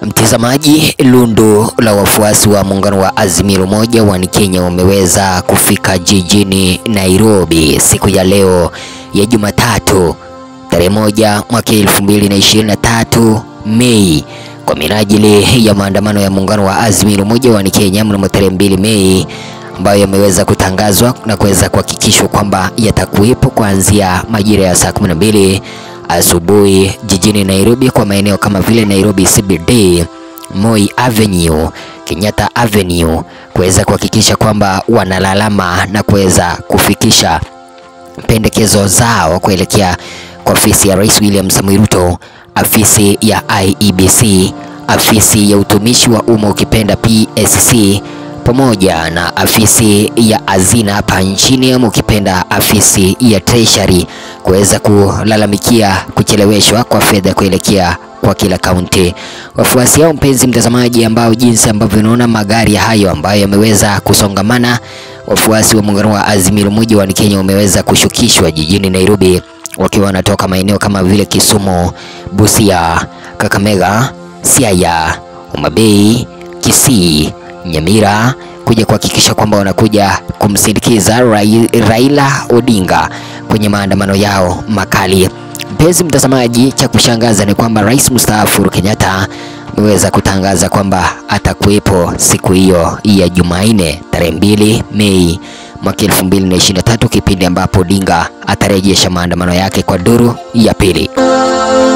Mtazamaji, lundo la wafuasi wa muungano wa Azimio Moja One Kenya wameweza kufika jijini Nairobi siku ya leo ya Jumatatu tarehe moja mwaka elfu mbili na ishirini na tatu Mei kwa minajili ya maandamano ya muungano wa Azimio Moja One Kenya mnamo tarehe mbili Mei ambayo yameweza kutangazwa na kuweza kuhakikishwa kwamba yatakuwepo kuanzia majira ya saa 12 asubuhi jijini Nairobi kwa maeneo kama vile Nairobi CBD, Moi Avenue, Kenyatta Avenue kuweza kuhakikisha kwamba wanalalama na kuweza kufikisha pendekezo zao kuelekea kwa ofisi ya Rais William Samoei Ruto, afisi ya IEBC, afisi ya utumishi wa umma ukipenda PSC pamoja na afisi ya hazina hapa nchini ama ukipenda afisi ya treasury kuweza kulalamikia kucheleweshwa kwa fedha kuelekea kwa kila kaunti. Wafuasi hao, mpenzi mtazamaji, ambao jinsi ambavyo unaona magari hayo ambayo yameweza kusongamana, wafuasi wa muungano wa Azimio Moja One Kenya wameweza kushukishwa jijini Nairobi wakiwa wanatoka maeneo kama vile Kisumu, Busia, Kakamega, Siaya, Homa Bay, Kisii Nyamira kuja kuhakikisha kwamba wanakuja kumsindikiza Rai, Raila Odinga kwenye maandamano yao makali. Mpenzi mtazamaji, cha kushangaza ni kwamba Rais mstaafu Uhuru Kenyatta ameweza kutangaza kwamba atakuwepo siku hiyo ya Jumanne tarehe mbili Mei mwaka 2023 kipindi ambapo Odinga atarejesha maandamano yake kwa duru ya pili.